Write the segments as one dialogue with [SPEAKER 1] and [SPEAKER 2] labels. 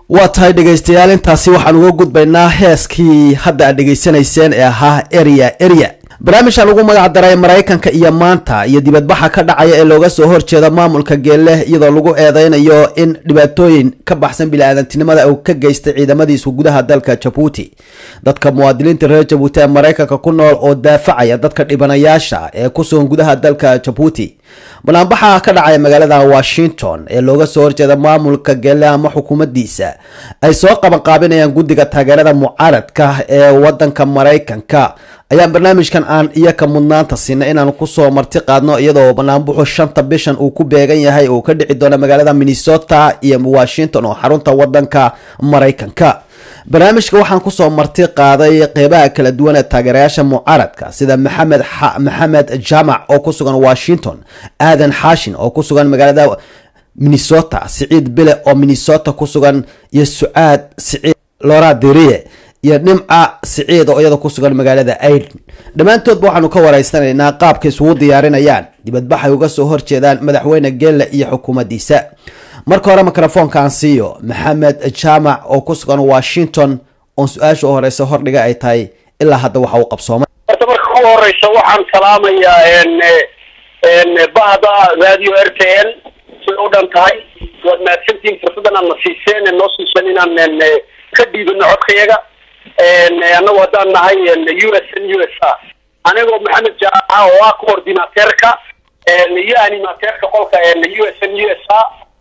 [SPEAKER 1] waa tahay dhegaystayaal intaasi waxaan uga gudbaynaa heeskii hadda aad dhegaysanayseen ee ahaa eria eria barnaamijkan ugu magac daray maraykanka iyo maanta iyo dibadbaxa ka dhacaya ee looga soo horjeeda maamulka geelle iyadoo lagu eedeynayo in dhibaatooyin ka baxsan bili-aadantinimada uu ka geystay ciidamadiisu gudaha dalka jabuuti dadka muwaadiniinta reer jabuuti ee maraykanka ku nool oo daafacaya dadka dhibanayaasha ee ku sugan gudaha dalka jabuuti banaanbaxa ka dhacaya magaalada washington ee looga soo horjeeda maamulka geelle ama xukuumaddiisa ay soo qabanqaabinayaan guddiga taageerada mucaaradka ee wadanka maraykanka ayaan barnaamijkan aan iyaka mudnaanta siinay inaan kusoo marti qaadno iyadoo banaanbuxu shanta bishan uu ku beegan yahay uu ka dhici doono magaalada minnesota iyo washington oo xarunta wadanka maraykanka barnaamijka waxaan kusoo marti qaaday qeybaha kala duwan ee taageerayaasha mucaaradka sida maxamed maxamed jaamac oo ku sugan washington aadan xaashin oo ku sugan magaalada minnesota siciid bile oo minnesota ku sugan iyo sucaad siciid lora deriye iyo dhimca siciid oo iyada ku sugan magaalada aiden dhammaantoodba waxaanu ka waraysanaynaa qaabka isugu diyaarinayaan dibadbaxay uga soo horjeedaan madaxweyne geelle iyo xukuumaddiisa marka hore mikrofoonka aan siiyo maxamed jaamac oo ku sugan washington oon su-aasha u horeysa hordhiga ay tahay ilaa hadda waxa uu qabsoomay
[SPEAKER 2] horta marka ugu horeysa waxaan salaamayaa bahda radio r t n siday u dhan tahay waad mahadsantihiin fursadan aad na siiseen noo siiseen inaan ka dhiibano codkayaga annagu haddaan nahay u s n u s a anigoo maxamed jaamaca oo ah coordinateerka iyo animateerka qolka u s n u s a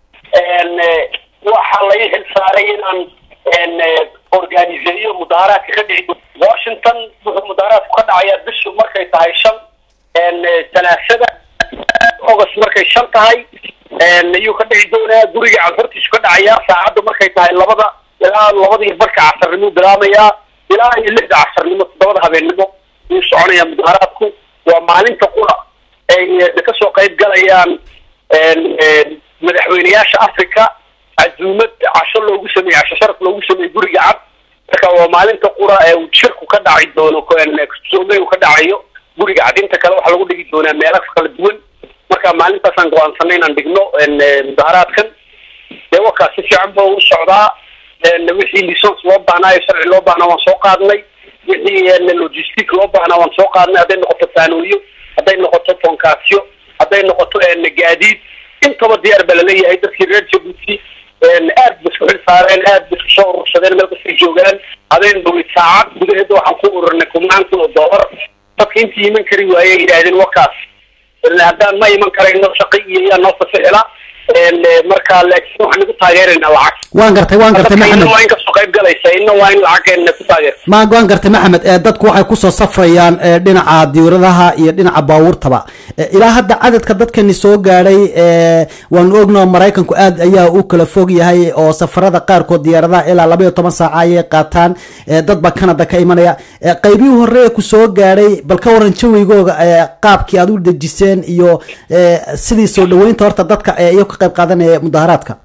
[SPEAKER 2] waxaa la ii xil saaray inaan organiseeyo mudaharaadka ka dhici washington wuxuu mudaharaadku ka dhacayaa bishu markay tahay shan talaasada august markay shan tahay ayuu ka dhici doonaa guriga cadhortiisu ka dhacayaa saacadda markay tahay labada ilaa labada iyo barka casarnimo bilaamayaa ilaa iyo lixda casarnimo toddobada habeennimo ayuu soconayaa mudaharaadku waa maalinta qura ay kasoo qayb galayaan madaxweyneyaasha africa cazuumad casho loogu sameeyey casho sharaf loogu sameeyey guriga cad marka waa maalinta qura ee uu shirku ka dhaci doono soomey uu ka dhacayo guriga cad inta kale waxaa lagu dhigi doonaa meelo kala duwan marka maalintaasaan go-aansanay inaan dhigno mudaharaadkan dee wakaa si fiican ba u socdaa wixii lisons loo baahnaayo sharci loo baahnaa waan soo qaadnay wixii logistic loo baahnaa waan soo qaadnay hadday noqoto faanooyo hadday noqoto fonkaasyo hadday noqoto gaadiid intaba diyaar baa laleeyahay dadkii reer jabuuti aad ba isku xil saareen aad ba isku soo urursadeen meel kastay joogaan habeen dhawey saacad gudaheeda waxaan ku ururnay kubnaan kun oo dollar dadka intii iman kari waayey yidhaahdeen wakaas haddaan ma iman karayno shaqi iyo yaa noo fasixila marka laakiin waxaan igu taageeraynaa lacag
[SPEAKER 1] waan gartay waan gartay maxamed
[SPEAKER 2] waa in kasoo qayb galaysa ina waa in lacageenna ku taageerta
[SPEAKER 1] ma waan gartay maxamed ee dadku waxay kusoo safrayaan ee dhinaca diyauradaha iyo dhinaca baabuurtaba ilaa hadda cadadka dadkani soo gaadhay waanu ognao maraykanku aad ayaa u kala fog yahay oo safarada qaarkood diyaaradaha ilaa laba iyo toban saaca ayay qaataan dad baa canada ka imanaya qaybihii hore ee ku soo gaadhay bal ka waran jawigooga qaabkii aad u dejiseen iyo sidii soo dhaweynta horta dadka iyo ka qayb qaadanaya mudaharaadka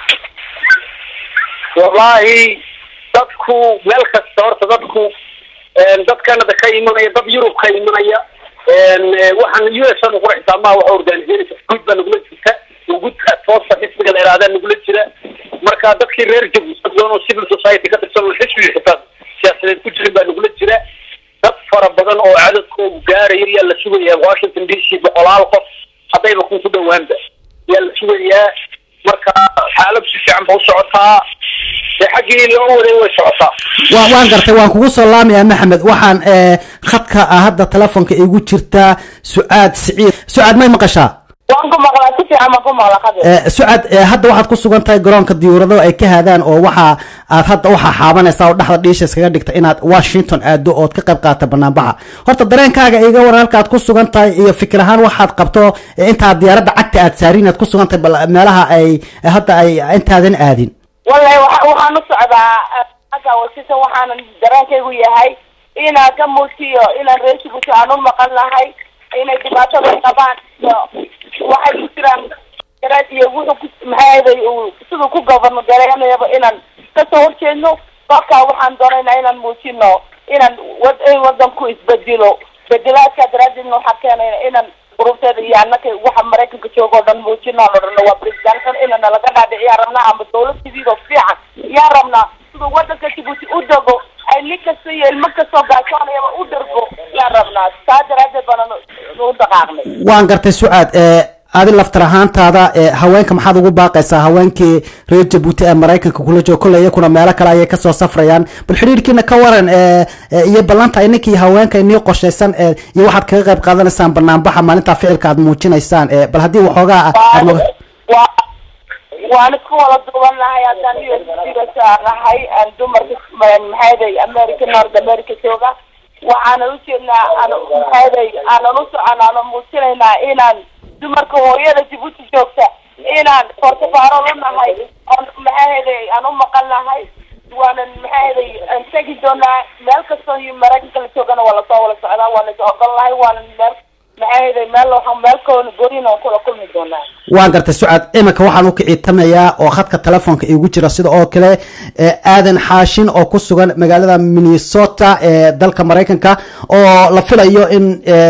[SPEAKER 2] wallahi dadku meel kasta horta dadku dad canada ka imanaya dad yurub ka imanaya waxaan u s n uqura xisaamaha waxa organiseynaysa guud baa nagula jirta gudka toosa xisbiga la ihahdaa nagula jira marka dadkii reer jabuuti doon oo civil society ka tirsan oo xisbiga xitaa siyaasadeed ku jirin baa nagula jira dad fara badan oo cadadkoodu gaaraya yaa la sugaya washington d c boqolaal qof haddayba kun ku dhawaanba yaa la sugayaa marka xaalad si fiican ba u socotaa dee xaggii loo waday way socotaa
[SPEAKER 1] wa waan gartay waan kugu soo laamayaa maxamed waxaan khadka ah hadda telefonka igu jirtaa sucaad siciid sucaad may maqashaa
[SPEAKER 3] waan ku maqlaa si fiican baan ku maqlaa qadir
[SPEAKER 1] sucad hadda waxaad ku sugan tahay garoonka diyuurado ay ka haadaan oo waxa aad hadda waxaa xaabanaysaa oo dhexda dhiisha iskaga dhigta inaad washington aado ood ka qayb qaata banaanbaxa horta dareenkaaga iga waran halka aad ku sugan tahay iyo fikir ahaan waxaad qabto intaad diyaaradda cagta aad saarin aad ku sugan tahay bal meelaha ay hadda ay intaadan aadin
[SPEAKER 3] wallahi waxaan u socdaa agga washington waxaana dareenkaygu yahay inaan ka muujiyo inaan reeshibuti aan u maqan lahay inay dhibaatada qabaan iyo waxay ku jiraan garaad iyo wuxuu ku maxaaday uu siduu ku governo gareynayaba inaan kasoo horjeedno kolkaa waxaan doonaynaa inaan muujino inaan wad in wadanku isbedelo bedelaadka daraadeedna waxaa keenayna inaan ururteeda iyo annaka waxa maraykanka jooga oo dhan muujinaan odhano waa presidentkan inana laga dhaadhiciyaa rabnaa ama dawlad sidiidoo fiican yaa u dego ay nin kasta iyo ilmo kastoo gaajoonayaba u dhargo yaan rabnaa saa daraadeed baana u dhaqaaqnay
[SPEAKER 1] waan gartay sucaad adi laftar ahaantaada haweenka maxaad ugu baaqaysaa haweenkii reer jabuuti ee maraykanka kula jooga kolley iyakuna meelo kale ayay kasoo safrayaan bal xidhiirkiina ka waran iyo ballanta ininkii haweenka inii qorshaysan iyo waxaad kaga qayb qaadanaysaan banaanbaxa maalintaa ficilka aad muujinaysaan bal haddii waxoogaa
[SPEAKER 3] wa waan isku wada duuban nahay haddaan u s dirasa nahay dumarka maxayday america north america jooga waxaana ujeednaa aan maxayday aanan u soconaano muujinaynaa inaan dumarka hooyada jabuuti joogta inaan portafaarol u nahay oon maxaaheday aan u maqan nahay waanan maxaaheday aan tegi doonaa meel kastoo maraykanka la joogana waa lasoo wala socdaa waana is ogol nahay waanan meel maxaaheday meel meel koona gorin oon kula kulmi doonaa
[SPEAKER 1] waan gartay sucaad iminka waxaan u kiciitamayaa oo khadka telefoonka iigu jira sida oo kale aadan xaashin oo ku sugan magaalada minnesota ee dalka maraykanka oo la filayo in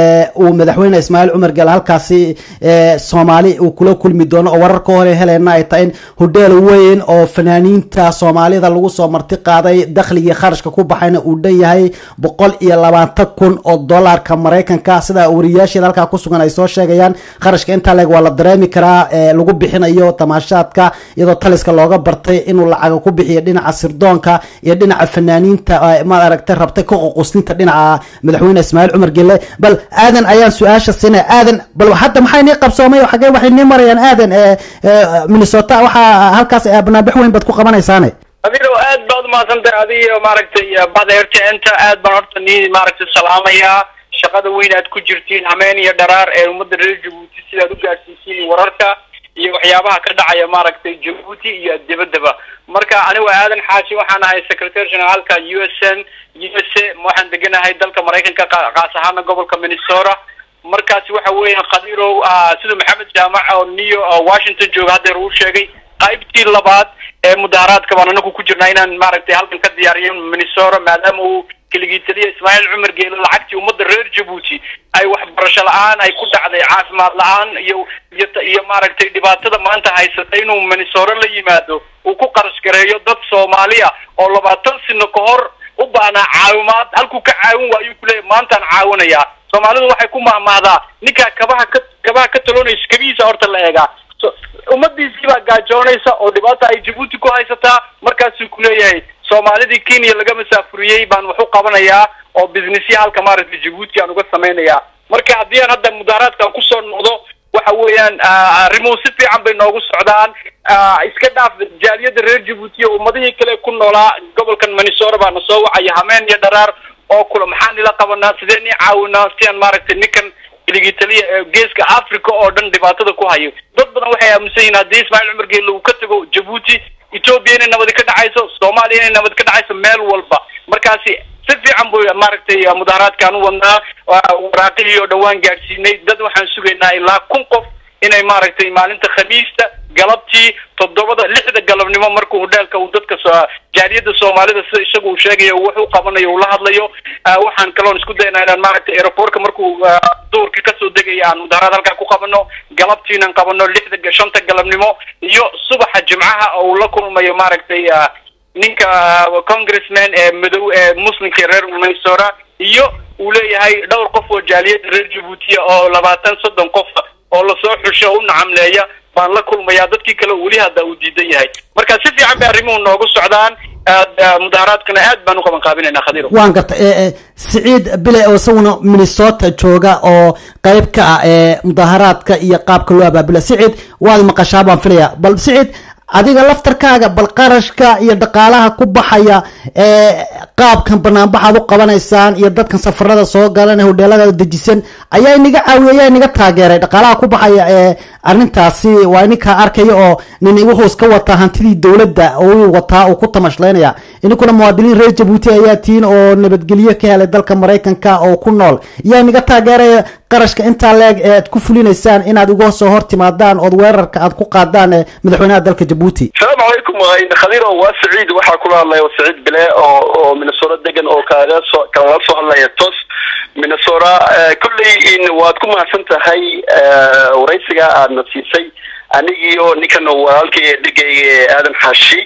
[SPEAKER 1] uu madaxweyne ismaaciil cumar gel halkaasi soomaali uu kula kulmi doono oo wararka hore heleyna ay tahay in hodheel weyn oo fanaaniinta soomaalida lagu soo marti qaaday dakhligii kharashka ku baxayna uu dhan yahay boqol iyo labaatan kun oo dollarka maraykanka sida wariyaasheeda halkaa ku sugan ay soo sheegayaan kharashka intaa leeg waa la dareemi karaa lagu bixinayo tamaashaadka iyadoo taliska looga bartay inuu lacaga ku bixiyo dhinaca sirdoonka iyo dhinaca fanaaniinta maad aragtay rabtay ka qoqoslinta dhinaca madaxweyne ismaaciil cumar gelle bal aadan ayaan su-aasha siinaya aadan bal hadda maxay nii qabsoomay xagee waxay nii marayaan aadan minnesota waxaa halkaas banaanbax weyn baad ku qabanaysaane
[SPEAKER 4] adiro aad baad umahadsantahay adiyo maaragtay bada rtnta aad baan horta nii maaragtay salaamayaa shaqada weyn aad ku jirtiin hameen iyo dharaar ee ummadda reer jabuuti sidaad u gaadhsiisiin wararka iyo waxyaabaha ka dhacaya maaragtay jabuuti iyo dibadaba marka anigu aadan xaashi waxaan ahay secretary generaalka u s n u s a waxaan deganahay dalka maraykanka qaas ahaana gobolka minnesota markaasi waxa weeyaan khadirow siduu maxamed jaamac oo new washington jooga haddeer uu sheegay qaybtii labaad ee mudaharaadka baan anagu ku jirnaa inaan maaragtay halkan ka diyaariyo minnesota maadaama uu keligii taliya ismaaciil cumar geele lacagtii ummadda reer jabuuti ay waxbarasho la-aan ay ku dhacday caafimaad la-aan iyo iyo iyo maaragtay dhibaatada maanta haysata inuu minnesota la yimaado uu ku qarash gareeyo dad soomaali ah oo labaatan sino ka hor u baahnaa caawimaad halkuu ka caawin waayuu kuleeyahy maantaan caawinayaa soomaalidu waxay ku mahmahdaa ninkaa kabaha ka kabaha ka taloonaysa kabihiisa horta la eegaa ummadiisii baa gaajoonaysa oo dhibaata ay jabuuti ku haysataa markaasuu kuleeyahay soomaalidii kenya laga masaafuriyey baan wax u qabanayaa oo businessya halka maaragtay jabuuti aan uga samaynayaa marka haddii aan hadda mudaharaadkan kusoo noqdo waxa weeyaan arrimuhu si fiican bay noogu socdaan iska dhaaf jaaliyadda reer jabuuti iyo ummadihii kale ku noolaa gobolkan minnesota baa na soo wacaya hameen iyo dharaar oo kula maxaan ila qabanaa sidee nii caawinaa si aan maaragtay ninkan keligii taliya ee geeska africa oo dhan dhibaatada ku hayo dad badan waxay aaminsan yihin haddii ismaaciil cumar geelle uu ka tago jabuuti ethoopia inay nabadi ka dhacayso soomaaliya inay nabad ka dhacayso meel walba markaasi si fiican bu maaragtay mudaharaadkaan u wadnaa waraaqihii oo dhawaan gaadhsiinay dad waxaan sugaynaa ilaa kun qof inay maaragtay maalinta khamiista galabtii toddobada lixda galabnimo markuu hodheelka uu dadka jaaliyadda soomaalida sida isagu uu sheegayo wax u qabanayo uu la hadlayo waxaan kaloon isku daynaa inaan maaragtay aeroportka markuu duurka kasoo degaya aan mudaharaad halkaa ku qabano galabtiinaan qabano lixda shanta galabnimo iyo subaxa jimcaha oo uu la kulmayo maaragtay ninka congressman ee madow ee muslimka reer minnesota iyo uu leeyahay dhowr qof oo jaaliyadda reer jabuutiya oo labaatan soddon qof oo lasoo xusho u nacamleeya baan la kulmayaa dadkii kale weli hadda uu diidan yahay marka si fiican bay arrimuhu noogu socdaan mudaharaadkana aad baan u qaban qaabinaynaa khadiiro
[SPEAKER 1] waan garta siciid bile oo isaguna minnesota jooga oo qayb ka ah ee mudaharaadka iyo qaabka loo abaabula siciid waad maqashaa baan filaya bal siciid adiga laftarkaaga bal qarashka iyo dhaqaalaha ku baxaya ee qaabkan banaanbaxaad u qabanaysaan iyo dadkan safarada soo galan hodheelada dejisan ayaa inaga caawiya ayaa inaga taageeray dhaqaalaha ku baxaya ee arrintaasi waa ininkaa arkaya oo nin wuxuu iska wataa hantidii dowladda uu wataa uu ku tamashlaynaya ininkuna muwaadiniin reer jabuuti ayaa tihiin oo nabadgelyo ka helay dalka maraykanka oo ku nool yaa inaga taageeraya qarashka intaa leeg ee aad ku fulinaysaan inaad uga soo hor timaadaan ood weerarka aad ku qaadaan ee madaxweynaha dalka jabuuti
[SPEAKER 5] asalaamu calaykum khadiiro waa saciid waxaa kula hadlaya saciid bile oo oo minnesota degan oo kaaga soo kalaga soo hadlaya tos minnesota kolley waad ku mahadsan tahay waraysiga aadna siisay anigii oo ninkan walaalkay dhegayga aadan xaashi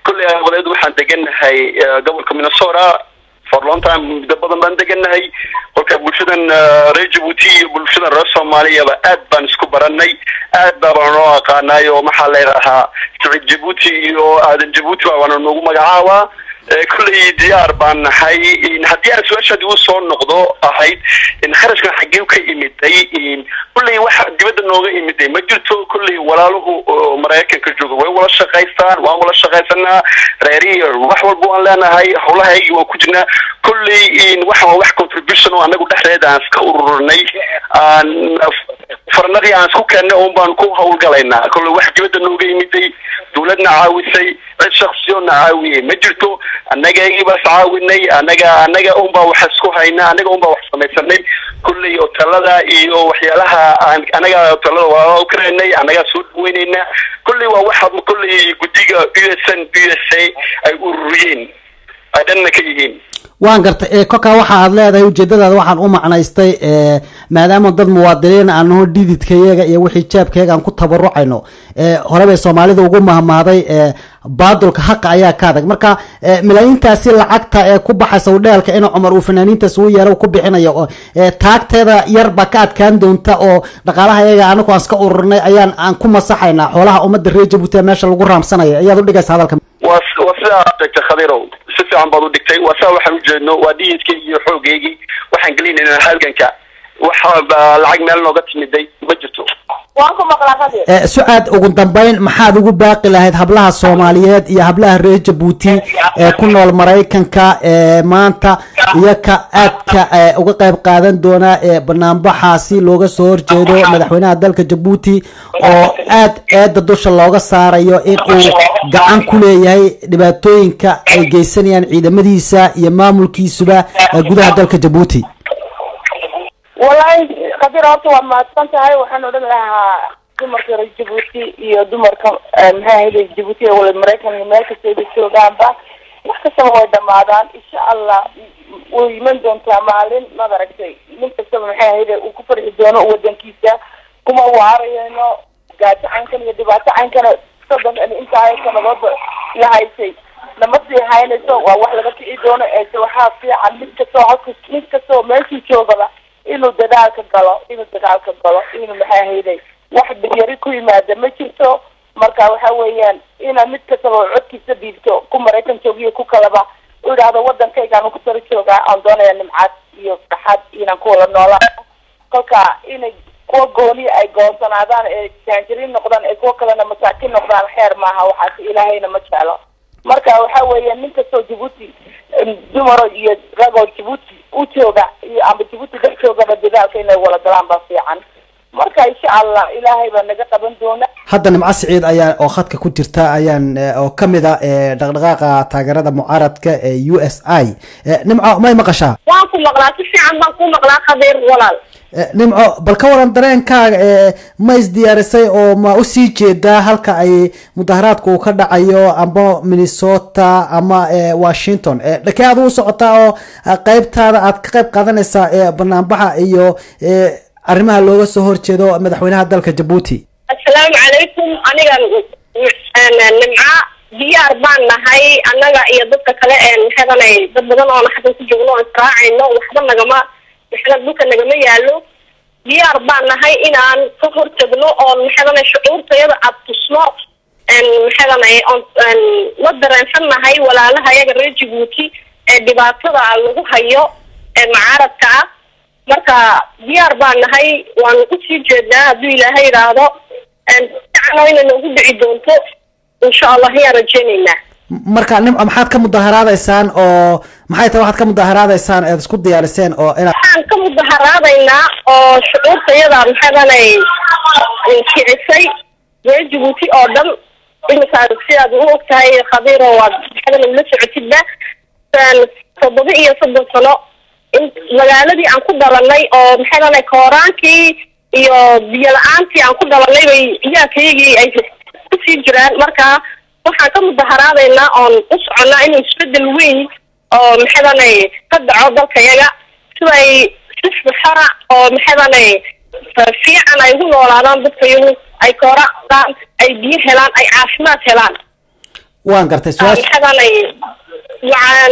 [SPEAKER 5] kolley aqbadeed waxaan degannahay gobolka minnesota for long time muddo badan baan degannahay kolka bulshadan reer jabuuti iyo bulshadan reer soomaaliyaba aad baan isku baranay aad baabaan noo aqaanay oo maxaa leedahaa siciid jabuuti iyo aadan jabuuti baabana noogu magacaabaa kolley diyaar baan nahay haddii aan su-aashaadi u soo noqdo ahayd kharashkan xaggee ka imiday kolley waxa dibadda nooga imiday ma jirto kolley walaaluhu maraykanka jooga way wala shaqaystaan waan wala shaqaysanaa reerihi wax walba waan leenahay hawlahaygii waan ku jirnaa kolley waxa waa wax contribution oo anagu dhexdeeda aan iska ururinay aan farnadii aan isku keennay un baan ku hawlgalaynaa kolley wax dibadda nooga imiday dawladna caawisay cid shaksiyoona caawiyey ma jirto annagaygii baas caawinay anaga anaga unbaa wax isku hayna anaga unbaa wax samaysanay kulley hotelada iyo waxyaalaha aan anaga hotelada waa u karaynay anagaa soo dhaweynayna kulley waa waxa kulley guddiga u s n u s a ay ururiyeen ay dhanna ka yihiin
[SPEAKER 6] waan gartay kolkaa waxa aad leedahay ujeedadaada waxaan u macnaystay maadaama dad muwaadiniin aanaho dhididkayaga iyo wixii jeebkayaga aan ku tabarucayno hore bay soomaalida ugu mahmaaday baadulka haqa ayaa ka adag marka malaayiintaasi lacagta ee ku baxaysa udheelka in cumar uu fanaaniintaas uu yeero ku bixinayo taagteeda yar baa ka adkaan doonta oo dhaqaalaha yaga anagu aan iska ururinay ayaan aan ku masaxaynaa xoolaha ummadda reer jabuuti meesha lagu raamsanaya ayaad udhigaysa hadalka
[SPEAKER 5] waa waa sidaa aad sheegtay khadirow si fiican baad u dhigtay waa saa waxaan ujeedno waa dhiyidkaygii iyo xoogaygii waxaan gelinaynaa halganka waxa lacag meel nooga timiday ma jirto
[SPEAKER 3] waan ku maqlaa qadir
[SPEAKER 6] sucaad ugu dambeyn maxaad ugu baaqi lahayd hablaha soomaaliyeed iyo hablaha reer jabuuti ee ku nool maraykanka ee maanta iyo ka aadka uga qayb qaadan doona ee banaanbaxaasi looga soo horjeedo madaxweynaha dalka jabuuti oo aad eeda dusha looga saarayo in uu gacan ku leeyahay dhibaatooyinka ay geysanayaan ciidamadiisa iyo maamulkiisuba gudaha dalka jabuuti
[SPEAKER 3] wallaahi qadir horta waad mahadsan tahay waxaan odhan lahaa dumarka reer jabuuti iyo dumarka maxaa ahayde jabuuti wala maraykan iyo meel kastayba joogaanba wax kastaba way dhamaadaan insha allah way iman doontaa maalin maad aragtay nin kastaba maxay ahayde uu ku farxi doono wadankiisa kuma waarayno gaajo caynkan iyo dhibaato caynkana soddon intaa sanadoodba la haysay lama sii haynayso waa wax laga kici doono eese waxaa fiican mid kastoo halka mid kastoo meeshii joogaba inuu dadaalka galo inuu dagaalka galo inuu maxay ahayday wax dhigyari ku yimaada ma jirto marka waxa weeyaan ina mid kastaba codkiisa dhiibto ku maraykan joogiyo ku kalaba u idhaahdo wadankaygaan ku tara joogaa aan doonaya nimcaad iyo farxad inaan ku wada noolaa kolka inay kuwa gooni ay goonsanaadaan ee jaanjiriin noqdaan ee kuwa kalena masaakiin noqdaan xeer maaha waxaas ilaahayna ma jeclo marka waxa weeya nin kastoo jabuuti dumaro iyo ragoo jabuuti u jooga iyo ama jabuuti dad joogaba dadaalka inay wala galaan baa fiican marka insha allah ilaahay baa naga qaban doona
[SPEAKER 6] hadda nimco siciid ayaa oo khadka ku jirta ayaan oo kamid a dhaqdhaqaaqa taageerada mucaaradka ee u s i nimco may maqashaa
[SPEAKER 7] waan ku maqlaa si fiican baan ku maqlaa khabiir walaal
[SPEAKER 6] nimco bal ka waran dareenkaaga ee ma isdiyaarisay oo ma usii jeedaa halka ay mudaharaadka uu ka dhacayo ama minnesota ama washington dhakee aad u socotaa oo qeybtaada aad ka qayb qaadanaysaa ee banaanbaxa iyo arrimaha looga soo horjeedo madaxweynaha dalka jabuuti
[SPEAKER 7] assalaamu calaykum aniga nimca diyaar baan nahay annaga iyo dadka kale ee maxadanay dad badan oona xasan ku joogno oo israacayno waxba nagama maxada dhulka nagama yaalo diyaar baan nahay inaan ka hortagno oon maxadanay shucuurtayada aad tusno maxadanay oon la dareensan nahay walaalaha yaga reer jabuuti ee dhibaatada lagu hayo ee mucaaradka ah marka diyaar baan nahay waan usii jeednaa hadduu ilaahay idhaahdo ficano inay noogu dhici doonto insha allah ayaan rajeyneynaa
[SPEAKER 6] marka nimco maxaad ka mudaharaadaysaan oo maxay tahay waxaad ka mudaharaadaysaan eed isku diyaariseen oo inaad
[SPEAKER 7] waxaan ka mudaharaadaynaa oo shucuurtayada maxadanay kicisay reer jabuuti oo dhan iminkaa sidaad u og tahay khabiiro waad maxadanay ula socotidba toddoba iyo soddon sano in magaaladii aan ku dhalanay oo maxadanay kooraankii iyo biyo la-aantii aan ku dhalanay bay ciyaarkaygii ay kusii jiraan marka waxaan ka mudaharaadaynaa oon u soconnaa inuu isbedel weyn oo maxadanay ka dhaco dalkayaga siday si xora oo maxadanay fiican ay ugu noolaadaan dadkayagu ay koora qaan ay biyo helaan ay caafimaad helaan
[SPEAKER 6] waan gartay su-aasha
[SPEAKER 7] maxadanay macaan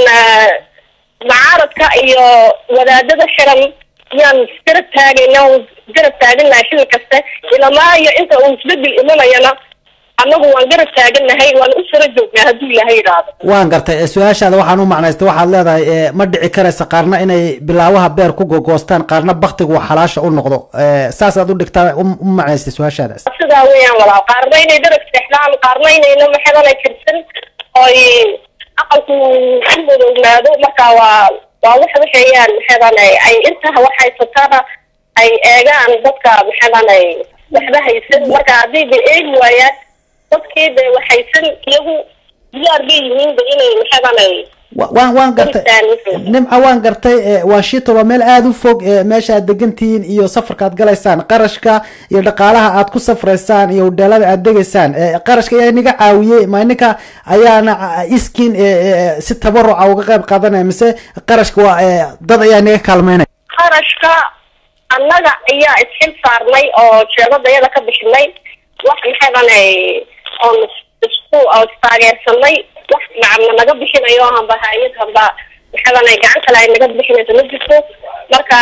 [SPEAKER 7] macaaradka iyo wadaadada xiran yaan garab taagayna garab taaganahay xilli kasta ilamaa iyo inta uu isbedel imanayana annagu waan garab taaganahay waan u sara joognaa hadduu ilaahay yidhaahdo
[SPEAKER 6] waan gartay ee, su-aashaada waxaan u macnaystay waxaad leedahay ee, ma dhici karaysa qaarna inay bilaawaha beer ku gogoostaan qaarna baktigu xalaasha u noqdo ee, saasaad u dhigtaa u u macnaystay su-aashaadaas
[SPEAKER 7] sidaa weeyaan walaal qaarna inay darag seexdaan qaarna inayna maxadanay kirsan oy aqalku ku madownaado marka waa waa wax waxeeyaan maxadanay ay intaa wax haysataana ay eegaan dadka maxadanay waxba haysan marka haddii bay eegi waayaan dadkii de wax haysan iyagu diyaar bay yihiin de inay maxadanay
[SPEAKER 6] Wa- waan waan gartay
[SPEAKER 7] Intaan-
[SPEAKER 6] nimca waan gartay ee, waa shito waa meel aada u fog ee, meesha aad degantihiin iyo safarka aad galaysaan qarashka iyo dhaqaalaha aad ku safraysaan iyo udheelada aad degaysaan ee, qarashka ayaa niga caawiyey ma ininka ayaana a- iskin ee, ee, si tabaruca uga qayb qaadanaya mise qarashka waa ee, dad ayaa niga kaalmeynaya
[SPEAKER 7] qarashka annaga ayaa isxil saarnay oo jeebadayada ka bixinay wax maxadanay oon is- isku oo istaageersanay wax macabna naga bixinayo hamba hay-ad hamba maxadanay gacan kale ay naga bixinayso ma jirto marka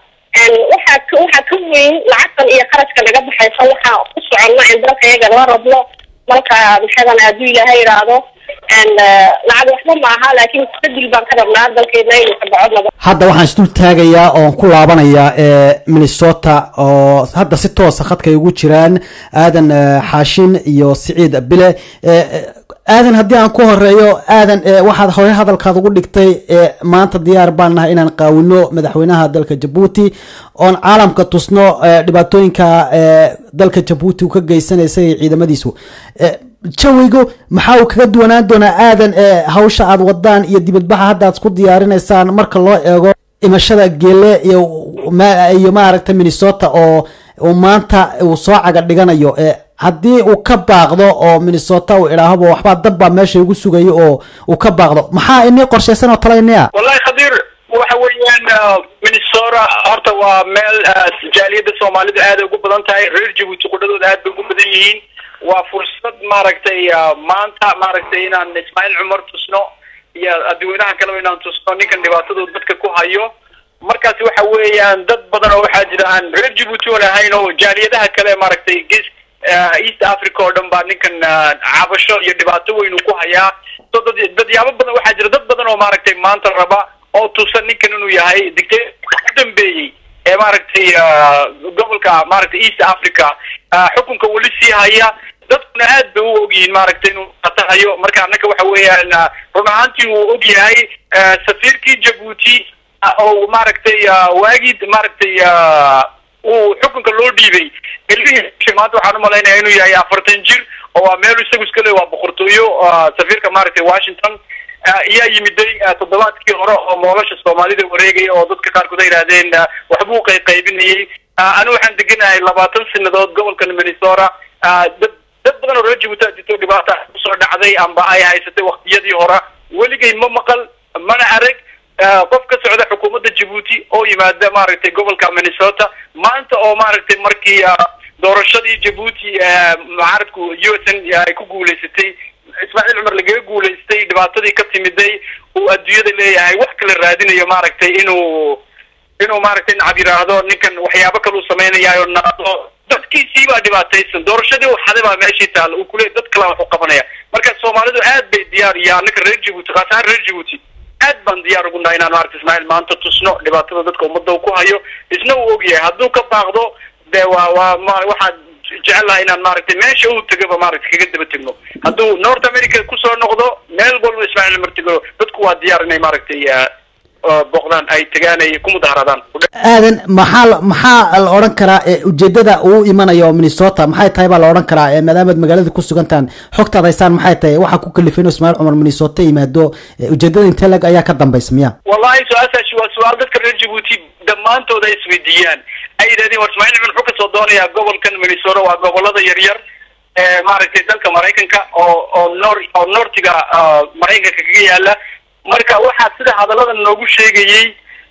[SPEAKER 7] n waxaa ka waxaa ka weyn lacagtan iyo qarashka naga baxaysa waxaa ku soconno in dalka iyaga la rabno marka maxadanay hadduu ilaahay yidhaahdo n lacag waxba maaha laakiin isbedel baan ka rabnaa dalkeedna inuu ka dhaco nabad
[SPEAKER 6] hadda waxaan isdul taagayaa oon ku laabanayaa ee minnesota oo hadda si toosa khadka ay ugu jiraan aadan eh, xaashin iyo siciid bile Eh, eh, aadan haddii aan ku horeeyo aadan eh, waxaad hore hadalkaad ugu dhigtay eh, maanta diyaar baan nahay inaan qaawino madaxweynaha dalka jabuuti oon caalamka tusno eh, dhibaatooyinka eh, dalka jabuuti uu ka geysanaysay iyo ciidamadiisu Eh, jawigu maxaa uu kaga duwanaan doonaa aadan ee hawsha aad wadaan iyo dibadbaxa hadda aad isku diyaarinaysaan marka loo eego imashada geele iyo ma- iyo maaragta minnesota oo uu maanta uu soo caga dhiganayo ee haddii uu ka baaqdo oo minnesota uu idhaahdo waxbaa dab baa meesha igu sugayo oo uu ka baaqdo maxaa inii qorshaysan oo talayniya
[SPEAKER 4] wallahi khadiir waxa weeyaan ah, minnesota horta waa meel ah, jaaliyadda soomaalida aad ay ugu badan tahay reer jabuuti qudhadooda aad bay ugu badan yihiin waa fursad maaragtay ah, maanta maaragtay inaan ismaaciil cumar tusno iyo dadweynaha kaleba inaan tusno ninkan dhibaatadooda dadka ku hayo markaasi waxa weeyaan dad badan oo waxaa jira aan reer jabuuti oon ahayn oo jaaliyadaha kale maaragtay ges ah, east africa oo dhan baa ninkan ah, cabasho iyo dhibaato weyn uu ku hayaa so dad dadyaabo badan waxaa jira dad badan oo maaragtay maanta raba oo tusan ninkan inuu yahay dictator u dambeeyey ee maaragtay ah, gobolka maaragtay east africa ah, xukunka weli sii haya dadkuna aad bay u ogyihiin maaragtay inuu qatahayo marka annaka waxa weeyaan ah, run ahaantii uu og yahay ah, safiirkii jabuuti ah, oo maaragtay ah, waagii maaragtay ah, uu xukunka loo dhiibay ilmihiisa maanta waxaan umalaynaya inuu yahay afartan jir oo waa meel isagu iska le waa boqortooyo ah, safiirka maaragtay washington ah, ayaa yimiday ah, toddobaadkii hore oo moolasha soomaalida wareegaya oo dadka qaarkood ay yidhahdeen ah, waxbuu qayqaybinayay Ah, anigu waxaan deganahay labaatan sanadood gobolkan minnesota ah, dad dad badan oo reer jabuuti aa jirto dhibaata kusoo dhacday amba ay haysatay waktiyadii hore weligay ma maqal mana arag ah, qof ka socda xukuumadda jabuuti oo yimaada maaragtay gobolka minnesota maanta oo maaragtay markii ah, doorashadii jabuuti ah, mucaaradku u s n ay ku guuleysatay ismaaciil cumar lagaga guuleystay dhibaatadii ka timiday uu adduunyada leeyahay wax kala raadinayo maaragtay inuu inuu maaragtay nacab yidhaahdo ninkan waxyaabo kale uu sameynayaayo naado dadkiisii baa dhibaataysan doorashadii uu xaday baa meeshii taalla uu kuleeyay dad kale wax u qabanaya marka soomaalidu aad bay diyaar iyo annaka reer jabuuti khaas ahaan reer jabuuti aad baan diyaar ugu nahay inaan maaragta ismaaciil maanta tusno dhibaatada dadka ummadda uu ku hayo isna uu og yahay hadduu ka baaqdo dee waa waa ma waxaan jecel lahay inaan maaragtay meesha uu tegaba maaragtay kaga daba tegno hadduu north america kusoo noqdo meel walba ismaaciil cumar tego dadku waa diyaar inay maaragtay ah, ah, booqdaan ay tegaan ay ku mudaharaadaan
[SPEAKER 6] aadan maxaa la- maxaa la odhan karaa ee ujeedada uu imanayo minnesota maxay tahay baa la odhan karaa ee maadaamaad magaalada ku sugantaan xogtaad haysaan maxay tahay waxaa ku kalifay inuu ismaaciil cumar minnesota yimaado ee ujeedada intee lag ayaa ka dambaysa miya
[SPEAKER 4] wallahi su-aashaasi waa su-aal dadka reer jabuuti dhammaantood ay isweydiiyaan ay yidhahdeen war ismaaciil cumar wuxuu kasoo doonayaa gobolkan minnesota waa gobolada yaryar ee maaragtay dalka maraykanka oo oo nor oo nortiga ah, maraykanka kaga yaala marka waxaa sida hadallada noogu sheegayey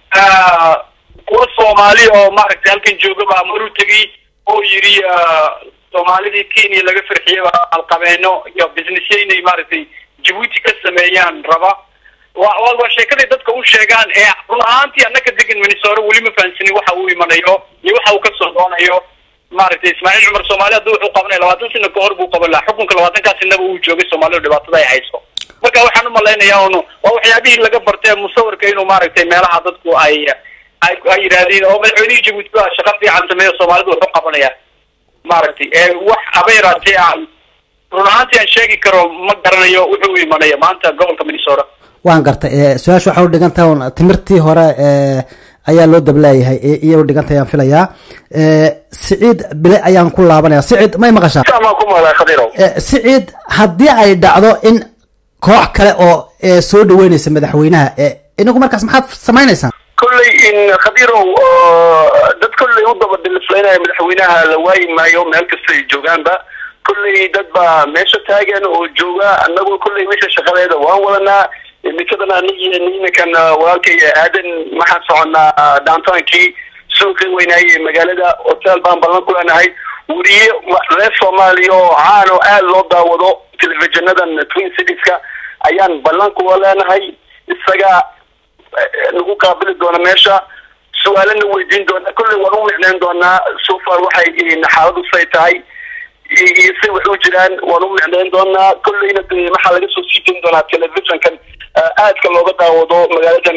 [SPEAKER 4] ah, kuwa soomaali oo maaragtay halkan jooga baa mar u tegey oo yidhi ah, soomaalidii kenya laga farxiyey baa alqabeeno iyo businessya inay maaragtay jabuuti ka sameeyaan raba wa wa waa sheekaday dadka u sheegaan ee run ahaantii annaka degan minnesota weli ma fahansanin waxa uu imanayo iyo waxa uu kasoo doonayo maaragtay ismaaciil cumar soomaali hadduu wuxuu qabanaya labaatan sano kahor buu qaban lahaa xukunka labaatankaa sanaba uu joogay soomaalida dhibaatada ay hayso marka waxaan umalaynayaa un waa waxyaabihii laga bartay musawirka inuu maaragtay meelaha dadku ay ay ay yidhaahdeen oo madaxweynihii jabuuti baa shaqo fiican sameeyo soomaalida wuxuu qabanaya maaragtay ee wax abeeraatee aan run ahaantii aan sheegi karo ma garanayo wuxuu u imanaya maanta gobolka minnesota
[SPEAKER 6] waan gartay su-aasha waxay udhigan tahay un timirtii hore ayaa loo dableeyahay iyay udhigan tahay aan filayaa siciid bile ayaan ku laabanaya siciid may maqashaa
[SPEAKER 5] samaan ku maqlaa khadirow
[SPEAKER 6] siciid haddii ay dhacdo in koox kale oo soo dhaweynaysa madaxweynaha inagu markaas maxaad samaynaysaan
[SPEAKER 5] kolley in khadirow dad kolley u daba dhilislaynaya madaxweynaha la waayi maayo meel kasta ay joogaanba kolley dad baa meesha taagan oo jooga annagu kolley meesha shaqadeeda waan wadanaa imikadan anigi nimankan walaalkay aadan maxaan soconaa downtownkii suuqii weynaaye magaalada hotel baan ballan ku leenahay weriye reer soomaaliya oo caan oo aada loo daawado telefishonadan twin citieska ayaan ballan kuwa leenahay isaga nagu qaabili doona meesha su-aalana weydiin doona kolley waan u micneyn doonaa so far waxay xaaladu say tahay iyo si wax u jiraan waan u micneyn doonaa kolleyna de maxaa laga soo sii dayn doonaa telefishonkan aadka looga daawado magaaladan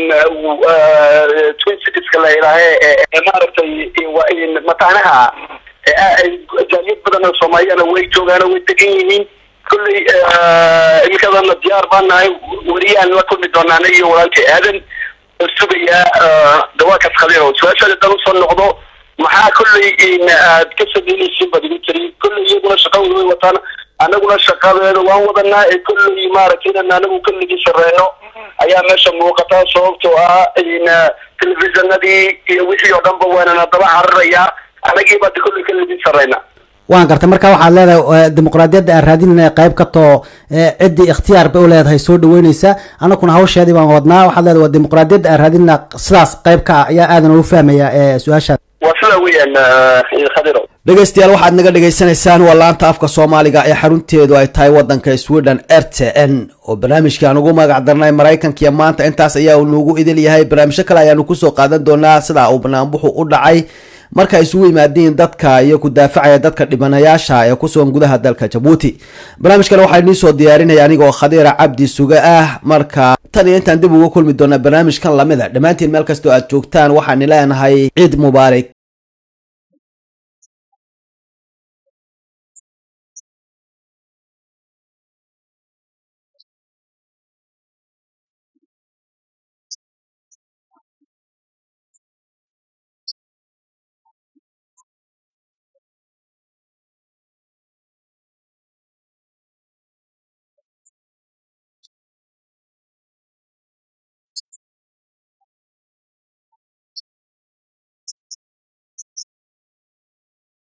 [SPEAKER 5] twin citieska la ilaahe ee maaragtay mataanaha jaaliyad badan oo soomaaliyana way joogaan way degan yihiin kolley imikadana diyaar baan nahay weriyaan la kulmi doonaa iyo walaalkay aadan sugayaa dawaakaas khadiiro su-aashaada dan usoo noqdo maxaa kolley aad ka sameynaysiin baad igu tiri kolley iyaguna shaqadooda way wataan anaguna shaqadeeda waan wadanaa ee kolley maaragtay inan anagu keligii sareyno ayaa meesha muuqata sababtoo ah telefishinadii iyo wixii oo dhanba waanana daba cararayaa anagii baad kolley keligii sareyna
[SPEAKER 6] waan gartay marka waxaad leedahay dimuqraadiyadda aan raadinayna qayb ka too ciddii ikhtiyaar bay u leedahay soo dhaweyneysa anakuna hawsheedii baan wadnaa waxaad leedahay waa dimuqraadiyadda aan raadinayna sidaas qayb ka ah ayaa aadan ugu fahmaya su-aashaad
[SPEAKER 5] waa sidaa weeyaan khadiro
[SPEAKER 1] dhegeystayaal waxaad naga dhegaysanaysaan waa laanta afka soomaaliga ee xarunteedu ay tahay wadanka sweden r t n oo barnaamijkii aan ugu magac darnay maraykankiiyo maanta intaas ayaa uu noogu idil yahay barnaamijyo kale ayaanu kusoo qaadan doonaa sida uu banaanbuxu u dhacay marka isugu yimaadiin dadka iyo ku daafacaya dadka dhibanayaasha ee kusugan gudaha dalka jabuuti barnaamijkan waxaa idiin soo diyaarinaya aniga oo khadiira cabdi suge ah marka tan iyo intaan dib uga kulmi doonaa barnaamijkan lamida dhammaantiin meel kastoo aad joogtaan waxaan leenahay ciid mubaarak